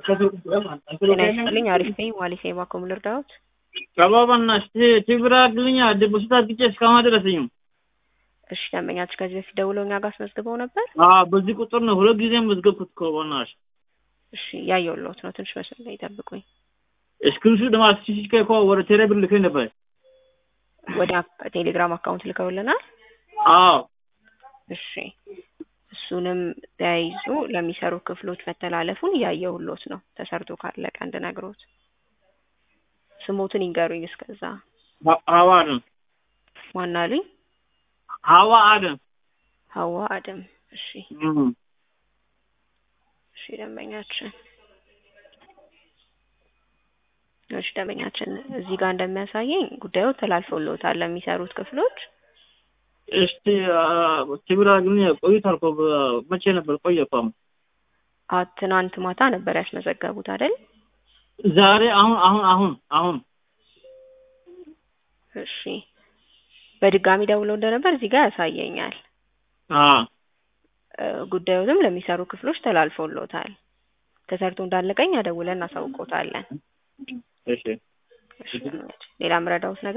ጤና ይስጥልኝ። አሪፍ ነኝ። ዋሊሴ ባኮም ልርዳዎት? ቀባባና ትብራ ግልኛ ዲፖዚት አድርጌ እስካሁን አልደረሰኝም። እሺ ደንበኛችሁ ከዚህ በፊት ደውለው እኛ ጋር አስመዝግበው ነበር? አዎ በዚህ ቁጥር ነው ሁለት ጊዜ መዝገብኩት እኮ በእናትሽ። እሺ ያየሁልዎት ነው። ትንሽ መስመር ላይ ይጠብቁኝ። እስክሪንሹ ደግሞ አስሲሲከ እኮ ወደ ቴሌብር ልከኝ ነበር። ወደ አክ- ቴሌግራም አካውንት ልከውልናል። አዎ እሺ እሱንም ተያይዞ ለሚሰሩ ክፍሎች መተላለፉን እያየሁልዎት ነው። ተሰርቶ ካለቀ እንድነግሮት ስሞትን ይንገሩኝ። እስከዛ ሀ- ሀዋ አደም ማን አሉኝ? ሀዋ አደም ሀዋ አደም። እሺ እም። እሺ ደንበኛችን እሺ ደንበኛችን እዚህ ጋር እንደሚያሳየኝ ጉዳዩ ተላልፎልዎታል ለሚሰሩት ክፍሎች። እስቲ ትብራ ግን ቆይቷል እኮ በ- መቼ ነበር ቆየ እኮ አሁን አ ትናንት ማታ ነበር ያስመዘገቡት አይደል? ዛሬ አሁን አሁን አሁን አሁን እሺ በድጋሚ ደውለው እንደነበር እዚህ ጋር ያሳየኛል። አዎ እ ጉዳዩንም ለሚሰሩ ክፍሎች ተላልፎልዎታል። ተሰርቶ እንዳለቀኝ ደውለን እናሳውቅዎታለን። እሺ እሺ ሌላ ምረዳውት ነገር